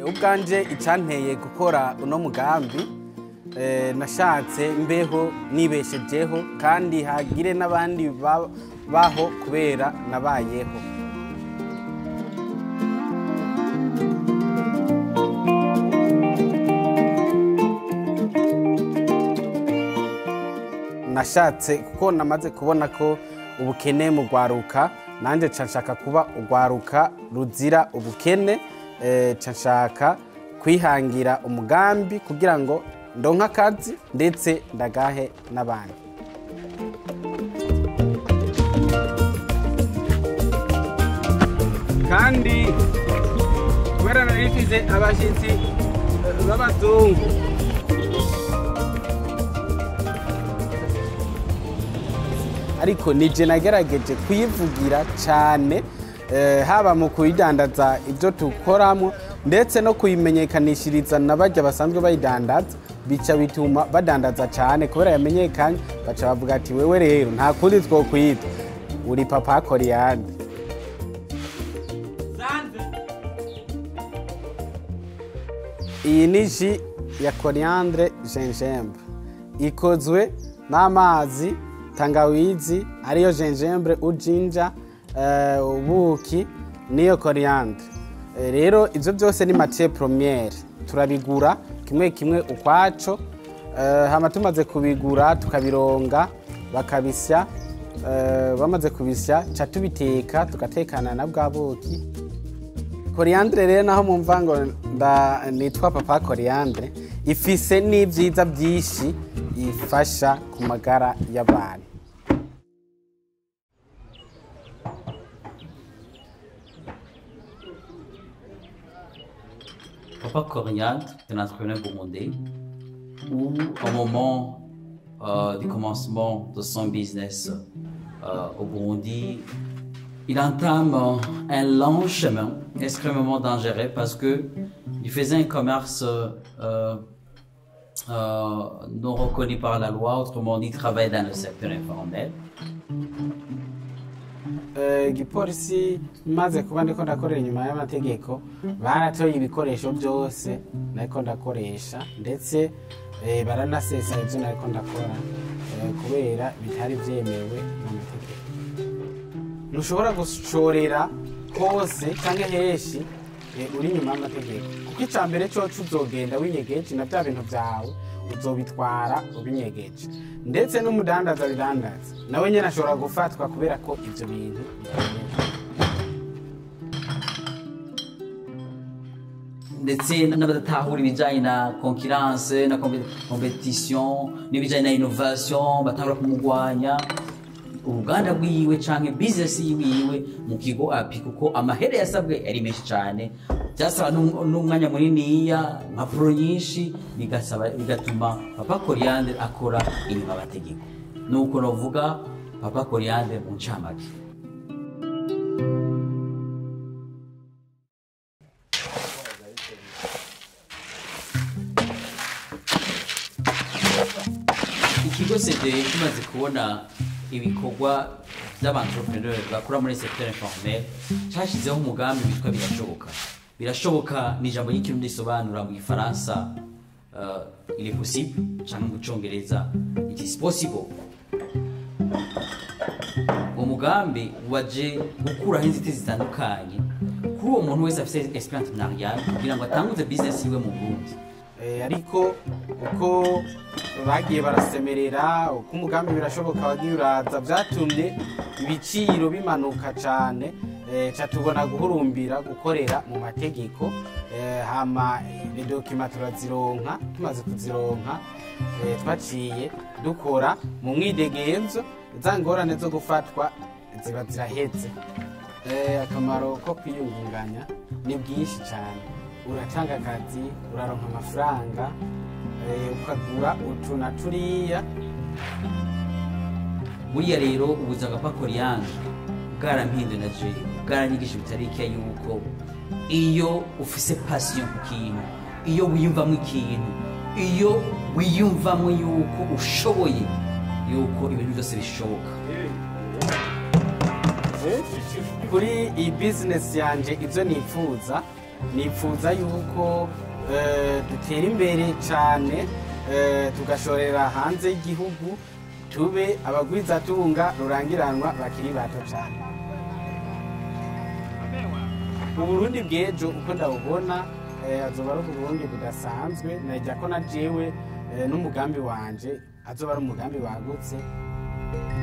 ubwanje icyanteye gukora uno mugambi eh, nashatse mbeho nibeshejeho kandi hagire n'abandi ba- baho kubera nabayeho nashatse kuko namaze kubona ko ubukene mu rwaruka nanjye nca nshaka kuba urwaruka ruzira ubukene eh, nca nshaka kwihangira umugambi kugira ngo ndonke akazi ndetse ndagahe n'abandi kandi kubera nari mfise abashyitsi eh, b'abazungu ariko nije nagerageje kuyivugira cyane eh, haba mu kuyidandaza ibyo tukoramo ndetse no kuyimenyekanishiriza na bajya basanzwe bayidandaza bica bituma badandaza cyane kubera yamenyekanye baca bavuga ati wewe rero nta kundi two kwita uri papa koriyani iyi ni ji ya coriandre gingembre ikozwe n'amazi tangawizi ariyo gingembre ujinja eh, ubuki niyo coriandre Eh, rero ibyo byose ni matière première turabigura kimwe kimwe ukwaco eh, hama tumaze kubigura tukabironga bakabisya eh, bamaze kubisya ca tubiteka tugatekana na bwa buki koriyandire rero naho mumva ngo nda- nitwa papa koriyandire ifise n'ibyiza byinshi ifasha ku magara y'abantu Papa Coriandre, c'est un entrepreneur burundais, où au moment euh, du commencement de son business euh, au Burundi, il entame euh, un long chemin extrêmement dangereux parce que il faisait un commerce euh, euh, non reconnu par la loi, autrement dit, il travaillait dans le secteur informel. Eh, igipolisi maze kuba ndiko ndakorera inyuma y'amategeko baratoye ibikoresho byose nariko ndakoresha ndetse eh, baranasesa ibyo nariko ndakora eh, kubera bitari byemewe mu mategeko ntushobora gushorera hose cyangwa henshi eh, uri inyuma y'amategeko kuko icya mbere cyoco uzogenda winyegeje na bya bintu byawe uzobitwara ubinyegeje ndetse n'umudandaza bidandaza nawe nyine ashobora gufatwa kubera ko ibyo bintu bitemewe ndetse n'abadatahura ibijyanye na concurrence na compe- competition n'ibijyanye na innovation batahura kumurwanya uruganda rwiwe canke business yiwiwe mu kigo api kuko amahere yasabwe yari menshi cyane byasaba n'um- n'umwanya muniniya impapuro nyinshi bigasaba bigatuma papa Coriandre akora inyuma amategeko nuko novuga papa Coriandre mu ncamake ikigo cde kimaze kubona ibikorwa by'abantrepreneur bakora muri secteur informel cyashyizeho umugambi witwa birashoboka birashoboka ni ijambo ry'ikirundi risobanura mu gifaransa uh, il est possible cyangwa mu cyongereza it is possible uwo mugambi waje gukuraho inzitizi zitandukanye kuri uwo muntu wese afite esprit entrepreneurial kugira ngo atanguze business yiwe mu Burundi Eh, ariko uko bagiye barasemerera uko umugambi birashoboka wagiye uraza byatumye ibiciro bimanuka cyane eh, ca tubona guhurumbira gukorera mu mategeko eh, hama eh, idokima turazironka tumaze kuzironka eh, twaciye dukora mu mwidegenzo za ngorane zo gufatwa ziba ziraheze Eh, akamaro ko kwiyungunganya ni bwinshi cyane uratanga akazi uraronka amafaranga eh, ukagura utu na turiya buriya rero ubuzima bwa koriyanje bwarampinduye na je bwaranyigisha bitarike yuko iyo ufise pasiyo ku kintu iyo wiyumvamo ikintu iyo wiyumvamo yuko ushoboye yuko ibintu byose bishoboka kuri iyi bizinesi yanjye ibyo nifuza nipfuza yuko eh, dutera imbere cyane eh, tugashorera hanze y'igihugu tube abagwizatunga rurangiranwa bakiri bato cyane uburundi bw'ejo uko ndabubona eh, azoba ari uburundi budasanzwe najya ko na jewe eh, n'umugambi wanje azoba ari umugambi wagutse